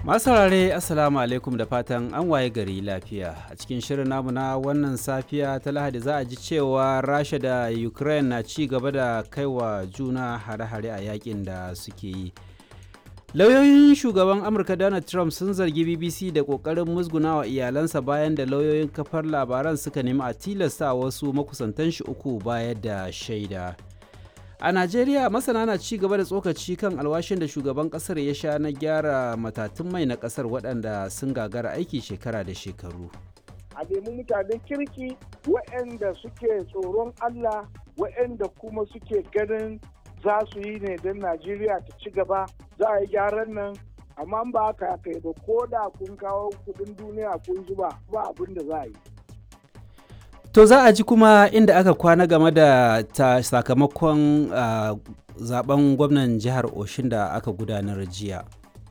Masu saurare Assalamu alaikum da fatan an waye gari lafiya. A cikin shirin namu na wannan safiya ta Lahadi za a ji cewa Rasha da Ukraine na ci gaba da kaiwa juna hare-hare a yakin da suke yi. Lauyoyin shugaban Amurka Donald Trump sun zargi BBC da ƙoƙarin musgunawa iyalansa bayan da lauyoyin kafar labaran suka nemi a tilasta wasu makusantan shi uku bayar da shaida. A Najeriya masana na ci gaba da tsokaci kan alwashin da shugaban kasar ya sha na gyara matatun mai na kasar waɗanda sun gagara aiki shekara da shekaru. A nemi mutanen kirki waɗanda suke tsoron Allah waɗanda kuma suke ganin za su yi ne don Najeriya ta ci gaba za a yi gyaran nan amma ba haka kai ba ko da kun kawo kudin duniya kun zuba ba abin da za a yi. To za a ji kuma inda aka kwana game da ta sakamakon uh, zaben gwamnan jihar Oshin da aka gudanar jiya.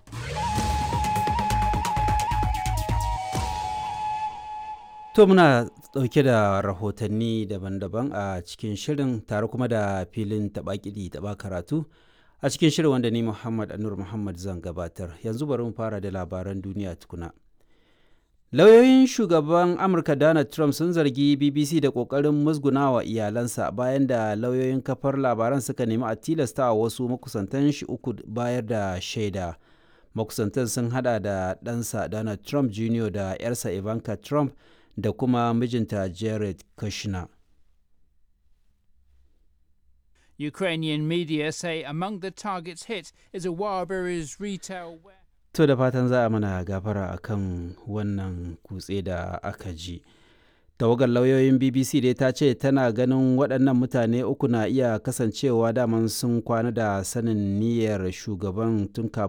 To muna ɗauke da rahotanni daban-daban a cikin shirin tare kuma da filin taɓa-kiɗi taɓa karatu a cikin shirin wanda ni Muhammad Anur Muhammad zan gabatar. Yanzu bari mu fara da labaran duniya tukuna. Lauyoyin shugaban Amurka Donald Trump sun zargi BBC da ƙoƙarin musgunawa iyalansa bayan da lauyoyin kafar labaran suka nemi a tilasta wasu makusantan shi uku bayar da shaida. Makusantan sun hada da ɗansa Donald Trump Jr. da 'yarsa Ivanka Trump da kuma mijinta Jared Kushner. Ukrainian media say among the targets hit is a Wildberries retail warehouse. To da fatan za a mana gafara akan wannan kutse da aka ji. Tawagar lauyoyin BBC dai ta ce tana ganin waɗannan mutane uku na iya kasancewa daman sun kwana da sanin niyyar shugaban tun kafin